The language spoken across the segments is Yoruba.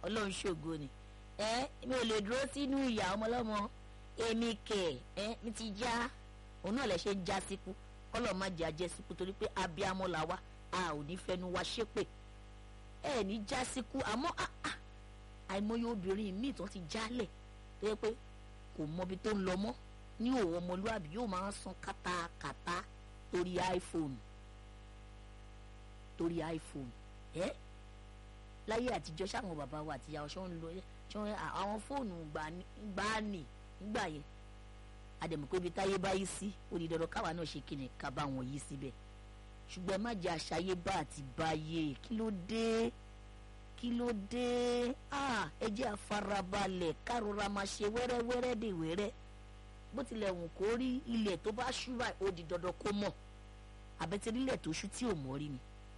ọlọ́run ṣògo ni ẹ mi ò lè dúró sínú ìyá ọmọlọ́mọ èmi kẹ̀ ẹ mi ti já òun náà lè ṣe ń já síkú kọ́lọ̀ má jẹ́ ajẹ́ síkú torí pé abiyamọ là wá a ò ní fẹnu wa ṣépè ẹ ní já síkú àmọ́ àìmọye obìnrin míì tó ti jálẹ̀ tó yẹ pé kò mọbi tó ń lọ mọ́ ní òwò ọmọlúwàbí yóò máa san kátàkátà torí iPhone torí iPhone ẹ láyé àtijọ́ sáwọn bàbá wa àti ìyá ọ̀ṣọ́ ń lo ṣọ́ àwọn fóònù gbani nígbà yẹn àdèmọ̀ pé ibi táyé bá yí sí ó di dandan káwa náà ṣe kíni ká bá wọn yí síbẹ̀ ṣùgbọ́n ẹ má jẹ́ àṣàyé bá àti báyé kí ló dé kí ló dé ẹ jẹ́ àfarabalẹ̀ károra máa ṣe wẹ́rẹ́wẹ́rẹ́ dè wẹ́rẹ́ bó tilẹ̀ wù kó rí ilẹ̀ tó bá ṣú báyìí ó di dandan kó mọ̀ àbẹ̀tẹ̀lílẹ̀ tó ṣú tí ò mọ̀ rí ni.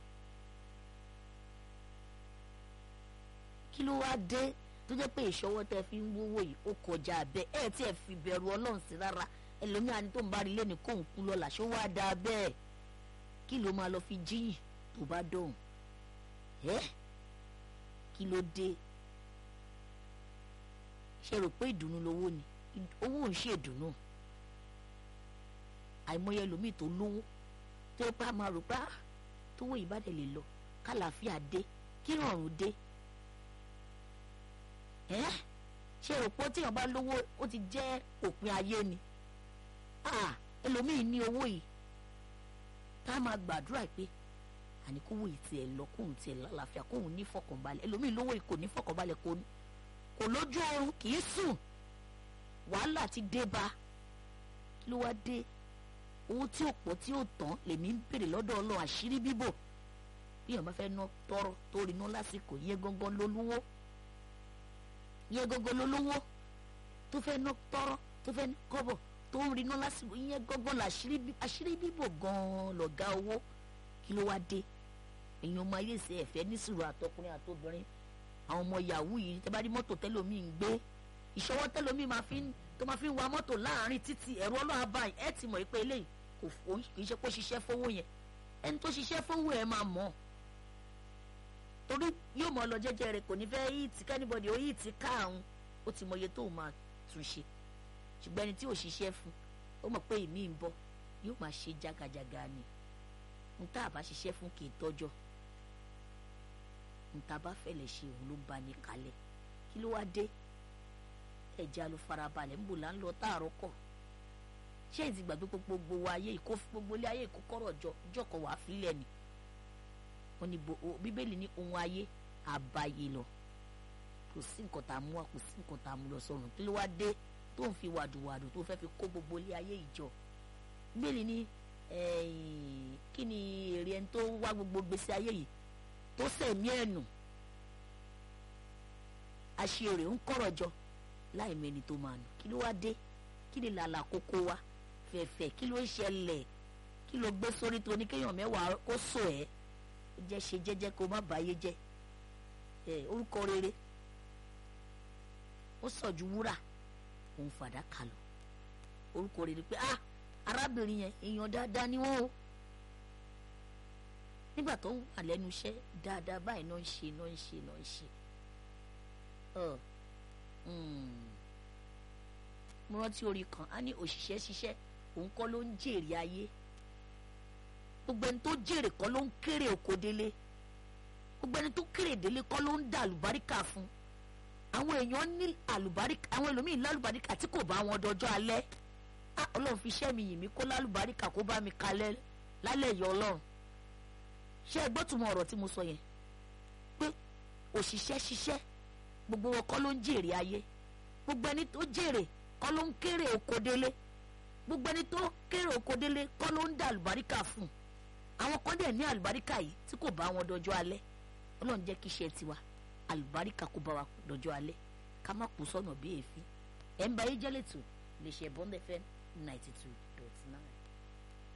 kí ló wá dé tó jẹ́ pé ìṣọwọ́ tẹ fi ń wówó yìí ó kọjá abẹ́ ẹ̀ tí ẹ̀ fi bẹ̀rù ọlọ́run sí rárá ẹlòmíà ni tó ń bá rí lẹ́nu kóun kú lọ́la ṣó wá da bẹ́ẹ̀ kí ló máa lọ fi jíyìn tó bá dọ̀hùn ẹ́ kí ló dé ṣe rò pé ìdùnnú lówó ni owó ń ṣe ìdùnnú àìmọye ẹlòmíì tó lówó tó bá máa rò pé tówó ìbàdàn lè lọ kálàáfíà dé kí rọrùn dé ẹ ṣe rò pé tíyàn bá lówó ó ti jẹ́ òpin ayé ni ẹlòmíì ní owó yìí tá a máa gbàdúrà pé àní kówó yìí tiẹ̀ lọ kóhun tiẹ̀ lálàáfíà kóhun ní fọkànbalẹ̀ ẹlòmíì lówó yìí kò ní fọkànbalẹ̀ kò ní kò lójú oorun kì í sùn wàhálà ti dé bá ló wá dé owó tí ò pọ̀ tí ò tán lèmi ń bèrè lọ́dọ̀ ọlọ́run àṣírí bíbò bí èèyàn bá fẹ́ ná tọrọ tó rí ná lásìkò yẹ gangan lólówó yẹ gangan lólówó tó fẹ́ ná tọrọ tó fẹ́ ná kọ́bọ̀ tó ń rí ná lásìkò yẹ gangan àṣírí bíbò gan-an lọ̀gá owó kí ló wá dé èèyàn ọmọ ayé ìṣe ẹ̀fẹ́ nísìrò àtọkùnrin àtobìnrin àwọn ọmọ yahoo yìí tẹ́ bá rí mọ́tò tẹ́lómi ń gbé ìṣọwọ́ tẹ́lómi máa fi tó máa fi ń wa mọ́tò láàrin títì ẹ̀rọ ọlọ́run báyìí ẹ̀ ti mọ̀ pé eléyìí kò kì í ṣe pé ó ṣiṣẹ́ fowó yẹn ẹni tó ṣiṣẹ́ fowó ẹ̀ máa mọ̀ torí yóò mọ̀ lọ jẹ́jẹ́ rẹ̀ kò ní fẹ́ yìí tí kẹ́nìbọ̀dì ó yìí tí káàrún ó ti mọ iye tó máa tún ṣe ṣùgbọ́n ẹni tí ò ṣiṣẹ́ fún ó mọ̀ pé ìmí ń bọ̀ yóò máa ṣe jágajàga ni n tá a bá ṣiṣẹ́ fún kì í tọ́jọ́ n tá a bá fẹ́lẹ̀ ṣe òun ló bá ní kalẹ̀ kí ló wá dé ẹ̀já ló farabalẹ̀ ń bò là ń lọ táàrọ̀ kọ̀ ṣé ìdí gbàgbé gbogbo wa ayé ìkó gbogbo ilé ayé ìkókọ́rọ̀ jọ ìjọkọ̀ wàá fílẹ̀ ni wọ́n ní bíbélì ní ohun ayé àbáyé lọ kò sí nǹkan tá a mú wa kò sí nǹkan tá a mú lọ sọ̀rùn kí ló wá dé tó ń fi wàdùwàdù tó fẹ́ fi kó gbogbo ilé ayé ìjọ bíbélì ní kí ni èrè ẹni tó wá gbogbo gbèsè ayé yìí tó sẹ̀mí ẹ̀nù àṣìírè ń kọ̀rọ̀ jọ láì mẹ́ni tó máa nù kí ló wá dé kí ni làlà kókó wa fẹ̀fẹ̀ kí ló ń ṣẹlẹ̀ kí ló gbé sórí tó ní kéèyàn mẹ́wàá kó sọ ẹ́ jẹ́ ṣe jẹ́jẹ́ kó má bàyé jẹ́ ẹ orúkọ rere ó sọ ju wúrà òun fàdákà lọ orúkọ rere pé ah arábìnrin yẹn èèyàn dáadáa ni wọ́n o nígbà tó wà lẹ́nu iṣẹ́ dáadáa báyìí náà ń ṣe náà ń ṣe náà ń ṣe mo rántí orin kan á ní òṣìṣẹ́ ṣiṣẹ́ òun kọ́ ló ń jèrè ayé gbogbo ẹni tó jèrè kọ́ ló ń kéré oko délé gbogbo ẹni tó kéré délé kọ́ ló ń dá àlùbáríkà fún àwọn èèyàn ní àlùbáríkà àwọn ẹlòmíín lálùbáríkà tí kò bá wọn dọjọ́ alẹ́ á ọlọ́run fi iṣẹ́ mi yìn mí kó lálùbáríkà kó bá mi kalẹ̀ lálẹ́ ìyá ọlọ́run ṣé ẹ gbọ́ túmọ̀ ọ̀rọ̀ tí mo sọ yẹn pé òṣìṣẹ́ ṣiṣẹ́ gbogbo wọn kọ́ ló ń jèrè ayé gbogbo ẹni tó jèrè kọ́ ló ń kéré oko délé gbogbo ẹni tó kéré oko délé kọ́ ló ń dá àlùbáríkà fún àwọn kan dẹ̀ ní àlùbáríkà yìí tí kò bá wọn dọjọ́ alẹ́ ọlọ́run jẹ́ kí iṣẹ́ tiwa àlùbáríkà kó bá wa dọjọ́ alẹ́ ká má kú sọ́nà bí èéfín ẹ̀ ń bá yé jẹ́lẹ̀tò lè ṣe bond fm ninety two